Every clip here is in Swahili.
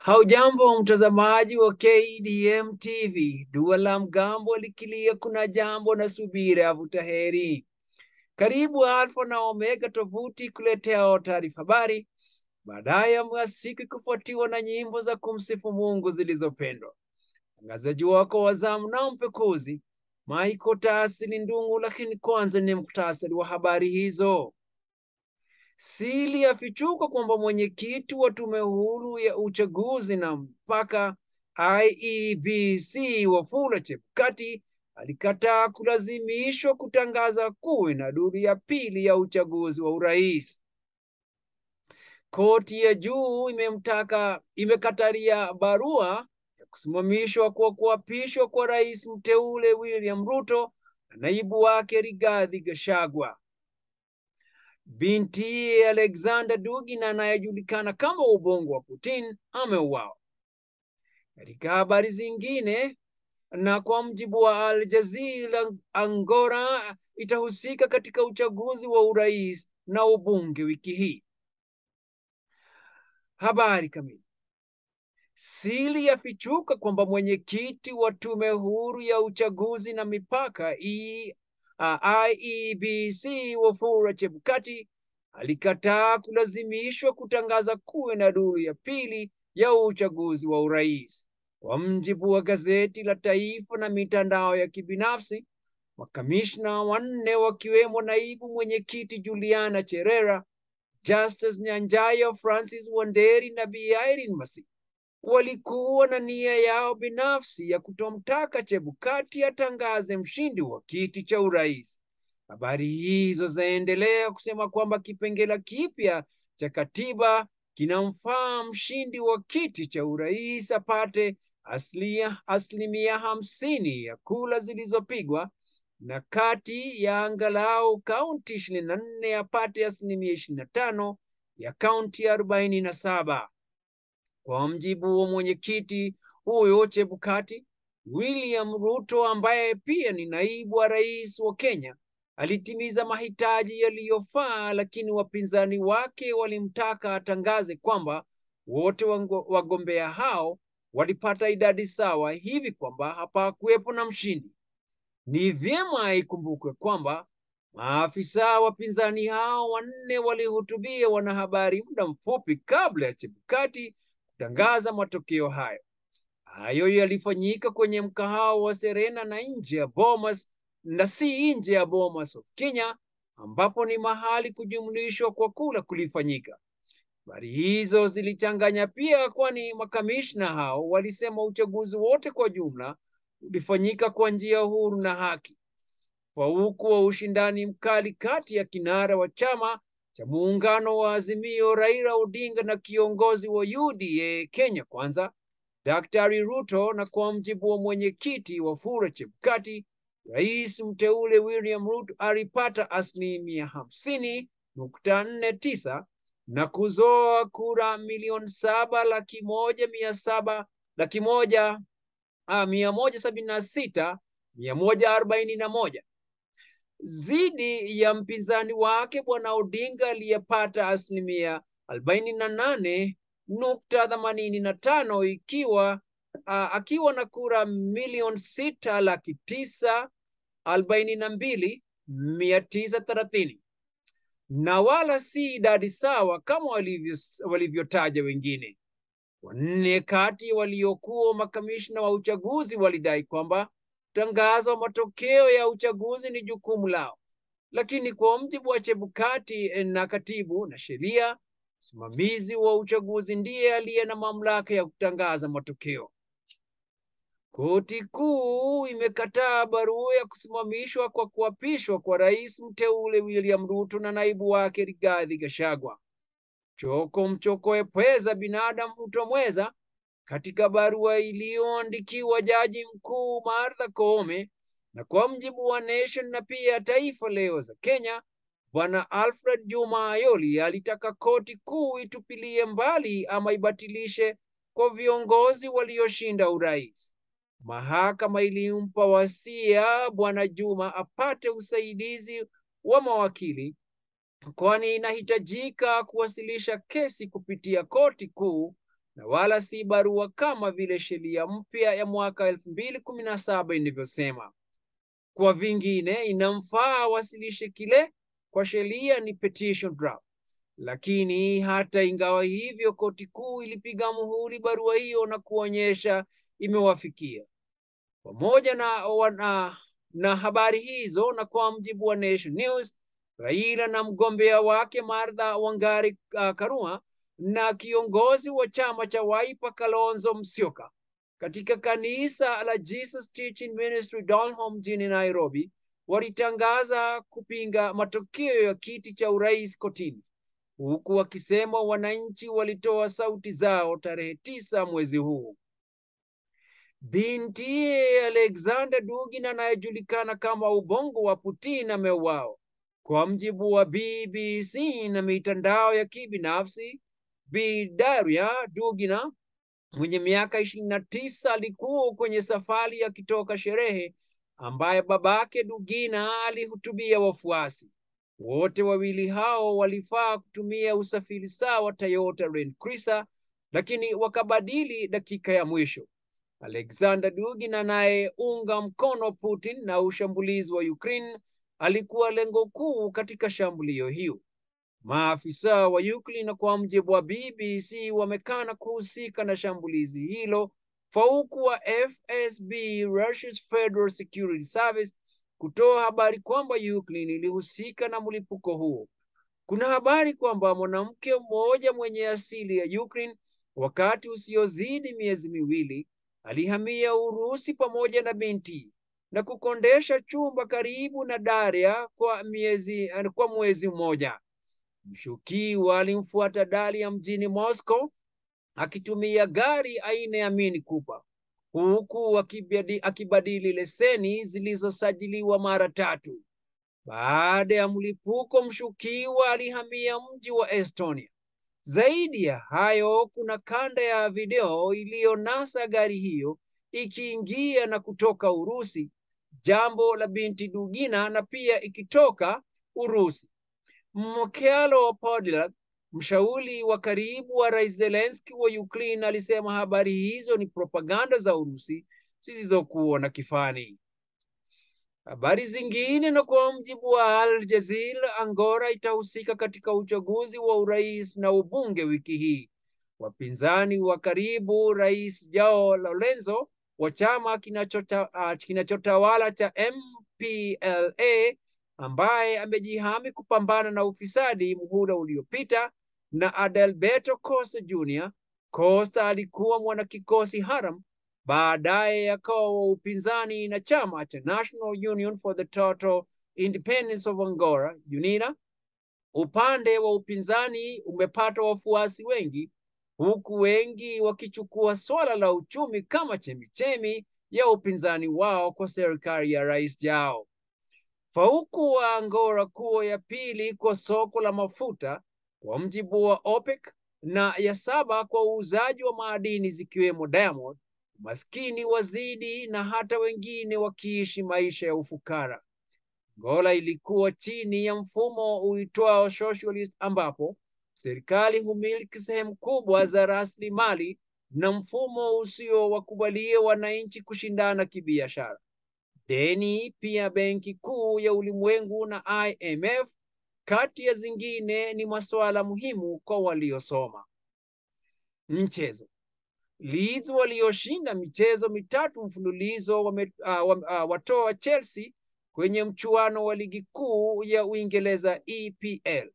Haujambo mtazamaji wa KDM TV, dua la mgambo likilia, kuna jambo na subira avuta heri. Karibu Alfa na Omega tovuti kuletea taarifa habari, baadaye ya siku kufuatiwa na nyimbo za kumsifu Mungu zilizopendwa. Mtangazaji wako wa zamu na mpekuzi Michael Taasili Ndungu, lakini kwanza ni muktasari wa habari hizo. Siri yafichuka kwamba mwenyekiti wa tume huru ya uchaguzi na mpaka IEBC Wafula Chebukati alikataa kulazimishwa kutangaza kuwe na duru ya pili ya uchaguzi wa urais. Koti ya juu imemtaka imekataria barua ya kusimamishwa kwa kuapishwa kwa rais mteule William Ruto na naibu wake Rigathi Gachagua. Binti Alexander Dugin anayejulikana kama ubongo wa Putin ameuawa. Katika habari zingine, na kwa mjibu wa Al Jazeera, Angola itahusika katika uchaguzi wa urais na ubunge wiki hii. Habari kamili. Siri yafichuka kwamba mwenyekiti wa tume huru ya uchaguzi na mipaka e, uh, IEBC Wafula Chebukati alikataa kulazimishwa kutangaza kuwe na duru ya pili ya uchaguzi wa urais. Kwa mjibu wa gazeti la Taifa na mitandao ya kibinafsi, makamishna wanne wakiwemo naibu mwenyekiti Juliana Cherera, Justus Nyanjayo, Francis Wanderi na Bi Irene Masi walikuwa na nia yao binafsi ya kutomtaka Chebukati atangaze mshindi wa kiti cha urais. Habari hizo zaendelea kusema kwamba kipengele kipya cha katiba kinamfaa mshindi wa kiti cha urais apate asilia, asilimia hamsini ya kula zilizopigwa na kati ya angalau kaunti ishirini na nne apate asilimia ishirini na tano ya kaunti arobaini na saba. Kwa mjibu wa mwenyekiti huyo Chebukati, William Ruto ambaye pia ni naibu wa rais wa Kenya alitimiza mahitaji yaliyofaa, lakini wapinzani wake walimtaka atangaze kwamba wote wagombea hao walipata idadi sawa, hivi kwamba hapakuwepo na mshindi. Ni vyema ikumbukwe kwamba maafisa wapinzani hao wanne walihutubia wanahabari muda mfupi kabla ya Chebukati kutangaza matokeo hayo. Hayo yalifanyika kwenye mkahawa wa Serena na nje ya Bomas na si nje ya Bomas of Kenya, ambapo ni mahali kujumlishwa kwa kula kulifanyika. Habari hizo zilichanganya pia, kwani makamishna hao walisema uchaguzi wote kwa jumla ulifanyika kwa njia huru na haki. Fauku wa ushindani mkali kati ya kinara wa chama cha muungano wa Azimio Raila Odinga na kiongozi wa UDA Kenya Kwanza Daktari Ruto, na kwa mjibu wa mwenyekiti Wafula Chebukati, rais mteule William Ruto alipata asilimia hamsini nukta nne tisa na kuzoa kura milioni saba laki moja mia saba laki moja ah, mia moja sabini na sita mia moja arobaini na moja zidi ya mpinzani wake bwana Odinga aliyepata asilimia arobaini na nane nukta themanini na tano ikiwa uh, akiwa na kura milioni sita laki tisa arobaini na mbili mia tisa thelathini na wala si idadi sawa kama walivyotaja walivyo wengine. Wanne kati waliokuwa makamishna wa uchaguzi walidai kwamba tangazo matokeo ya uchaguzi ni jukumu lao, lakini kwa mjibu wa Chebukati na katibu na sheria, msimamizi wa uchaguzi ndiye aliye na mamlaka ya kutangaza matokeo. Koti kuu imekataa barua ya kusimamishwa kwa kuapishwa kwa rais mteule William Ruto na naibu wake Rigathi Gachagua. Choko mchokoe pweza binadamu hutomweza katika barua iliyoandikiwa jaji mkuu Martha Koome na kwa mjibu wa Nation na pia Taifa Leo za Kenya, Bwana Alfred Juma Ayoli alitaka koti kuu itupilie mbali ama ibatilishe kwa viongozi walioshinda urais. Mahakama ilimpa wasia Bwana Juma apate usaidizi wa mawakili kwani inahitajika kuwasilisha kesi kupitia koti kuu na wala si barua kama vile sheria mpya ya mwaka elfu mbili kumi na saba ilivyosema. Kwa vingine, inamfaa awasilishe kile kwa sheria ni petition draft. Lakini hata ingawa hivyo, koti kuu ilipiga muhuri barua hiyo na kuonyesha imewafikia pamoja na, na, na habari hizo. Na kwa mjibu wa Nation News, Raila na mgombea wake Martha Wangari uh, Karua na kiongozi wa chama cha Wiper Kalonzo Musyoka katika kanisa la Jesus Teaching Ministry Donholm mjini Nairobi walitangaza kupinga matokeo ya kiti cha urais kotini, huku wakisema wananchi walitoa sauti zao tarehe tisa mwezi huu. Binti Alexander Dugin anayejulikana kama ubongo wa Putin ameuawa. Kwa mjibu wa BBC na mitandao ya kibinafsi, Bi Daria Dugina mwenye miaka ishirini na tisa alikuwa kwenye safari akitoka sherehe ambaye babake Dugina alihutubia wafuasi. Wote wawili hao walifaa kutumia usafiri sawa Toyota Land Cruiser, lakini wakabadili dakika ya mwisho. Alexander Dugin anayeunga mkono Putin na ushambulizi wa Ukraine alikuwa lengo kuu katika shambulio hiyo. Maafisa wa Ukraine kwa mjibu wa BBC wamekana kuhusika na shambulizi hilo, fauku wa FSB Russia's Federal Security Service kutoa habari kwamba Ukraine ilihusika na mlipuko huo. Kuna habari kwamba mwanamke mmoja mwenye asili ya Ukraine wakati usiozidi miezi miwili alihamia Urusi pamoja na binti na kukondesha chumba karibu na Daria kwa miezi kwa mwezi mmoja. Mshukiwa alimfuata Daria mjini Moscow akitumia gari aina ya Mini Cooper huku akibadili leseni zilizosajiliwa mara tatu. Baada ya mlipuko, mshukiwa alihamia mji wa Estonia. Zaidi ya hayo, kuna kanda ya video iliyonasa gari hiyo ikiingia na kutoka Urusi, jambo la binti Dugina, na pia ikitoka Urusi. Mkelo Podolak, mshauri wa karibu wa Rais Zelensky wa Ukraine, alisema habari hizo ni propaganda za Urusi zisizokuwa na kifani. Habari zingine, na kwa mjibu wa Al Jazeera, Angola itahusika katika uchaguzi wa urais na ubunge wiki hii. Wapinzani wa karibu Rais Joao Lorenzo wa chama kinachotawala kinachota cha MPLA ambaye amejihami kupambana na ufisadi muhula uliopita na Adalberto Costa Jr. Costa alikuwa mwanakikosi haram, baadaye akawa wa upinzani na chama cha National Union for the Total Independence of Angola UNITA. Upande wa upinzani umepata wafuasi wengi, huku wengi wakichukua swala la uchumi kama chemichemi ya upinzani wao kwa serikali ya Rais Jao. Fauku wa Angola kuwa ya pili kwa soko la mafuta kwa mjibu wa OPEC na ya saba kwa uuzaji wa madini zikiwemo diamond, maskini wazidi na hata wengine wakiishi maisha ya ufukara. Angola ilikuwa chini ya mfumo uitwao socialist, ambapo serikali humiliki sehemu kubwa za rasilimali na mfumo usio wakubalia wananchi kushindana kibiashara. Deni pia Benki Kuu ya Ulimwengu na IMF kati ya zingine ni masuala muhimu kwa waliosoma. Mchezo. Leeds walioshinda michezo mitatu mfululizo wame, uh, uh, watoa Chelsea kwenye mchuano wa ligi kuu ya Uingereza EPL.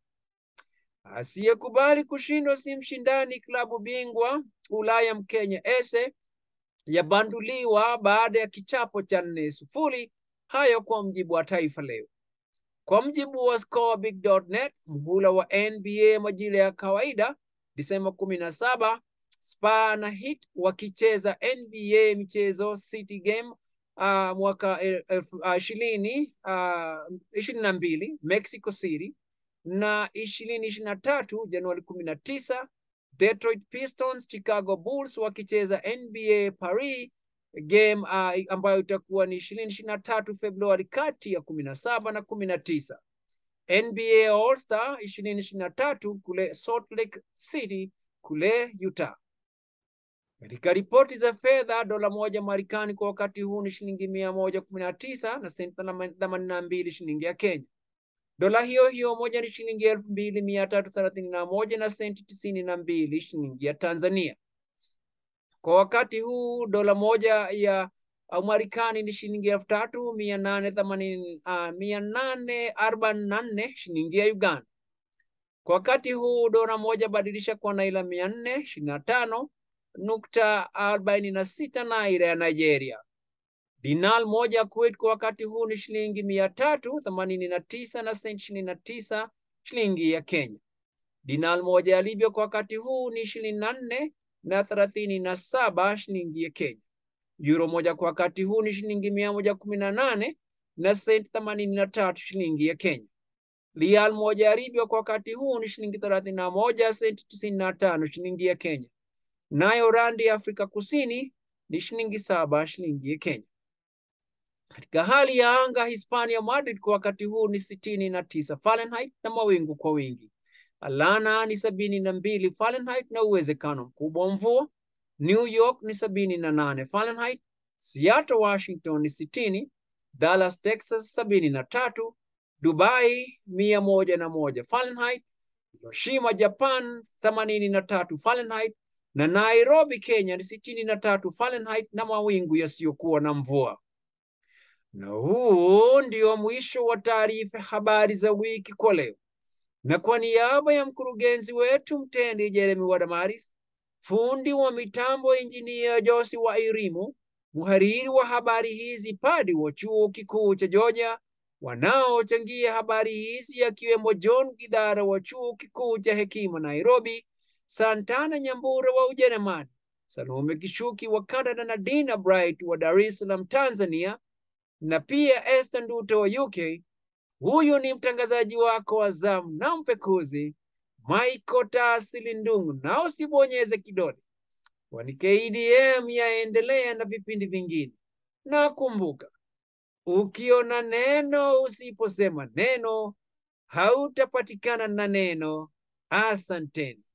Asiyekubali kushindwa si mshindani. Klabu bingwa Ulaya Mkenya Ese yabanduliwa baada ya kichapo cha nne sufuri. Hayo kwa mjibu wa Taifa Leo. Kwa mjibu wa scorebig.net, mhula wa NBA majira ya kawaida Disemba kumi na saba, Spa na Heat wakicheza NBA michezo City Game uh, mwaka ishirini ishirini na mbili Mexico City na ishirini ishirini na tatu Januari kumi na tisa Detroit Pistons Chicago Bulls wakicheza NBA Paris game uh, ambayo itakuwa ni ishirini ishirini na tatu Februari kati ya kumi na saba na kumi na tisa NBA All Star ishirini ishirini na tatu kule Salt Lake City kule Utah. Katika ripoti za fedha, dola moja Marekani kwa wakati huu ni shilingi mia moja kumi na tisa na senti themanini na mbili shilingi ya Kenya. Dola hiyo hiyo moja ni shilingi elfu mbili mia tatu thelathini na moja na senti tisini na mbili shilingi ya Tanzania. Kwa wakati huu dola moja ya Marekani ni shilingi elfu tatu mia nane themanini uh, mia nane arobaini na nne shilingi ya Uganda. Kwa wakati huu dola moja badilisha kwa naira mia nne ishirini na tano nukta arobaini na sita naira ya Nigeria. Dinar moja Kuwait kwa wakati huu ni shilingi mia tatu themanini na tisa na senti ishirini na tisa shilingi ya Kenya. Dinar moja ya Libya kwa wakati huu ni ishirini na nne na thelathini na saba shilingi ya Kenya. Euro moja kwa wakati huu ni shilingi mia moja kumi na nane na senti themanini na tatu shilingi ya Kenya. Rial moja ya Libya kwa wakati huu ni shilingi thelathini na moja senti tisini na tano shilingi ya Kenya. Nayo randi ya Afrika Kusini ni shilingi saba shilingi ya Kenya. Katika hali ya anga, Hispania Madrid kwa wakati huu ni sitini na tisa Fahrenheit na mawingu kwa wingi. Atlanta ni sabini na mbili Fahrenheit na uwezekano mkubwa wa mvua. New York ni sabini na nane Fahrenheit. Seattle Washington ni sitini. Dallas Texas sabini na tatu. Dubai mia moja na moja Fahrenheit. Hiroshima Japan themanini na tatu Fahrenheit na Nairobi Kenya ni sitini na tatu Fahrenheit na mawingu yasiyokuwa na mvua. Na huu ndio mwisho wa taarifa habari za wiki kwa leo, na kwa niaba ya mkurugenzi wetu mtendi Jeremy Wadamaris, fundi wa mitambo injinia Josi wa Irimu, mhariri wa habari hizi Padi wa chuo kikuu cha Georgia, wanaochangia habari hizi akiwemo John Gidhara wa chuo kikuu cha Hekima Nairobi, Santana Nyambura wa Ujerumani, Salome Kishuki wa Canada na Dina Bright wa Dar es Salaam Tanzania, na pia Esther Nduto wa UK. Huyu ni mtangazaji wako wa zamu na mpekuzi Michael Taasili Ndungu, na usibonyeze kidole, kwani KDM yaendelea na vipindi vingine. Na kumbuka, ukiona neno usiposema neno, hautapatikana na neno. Asanteni.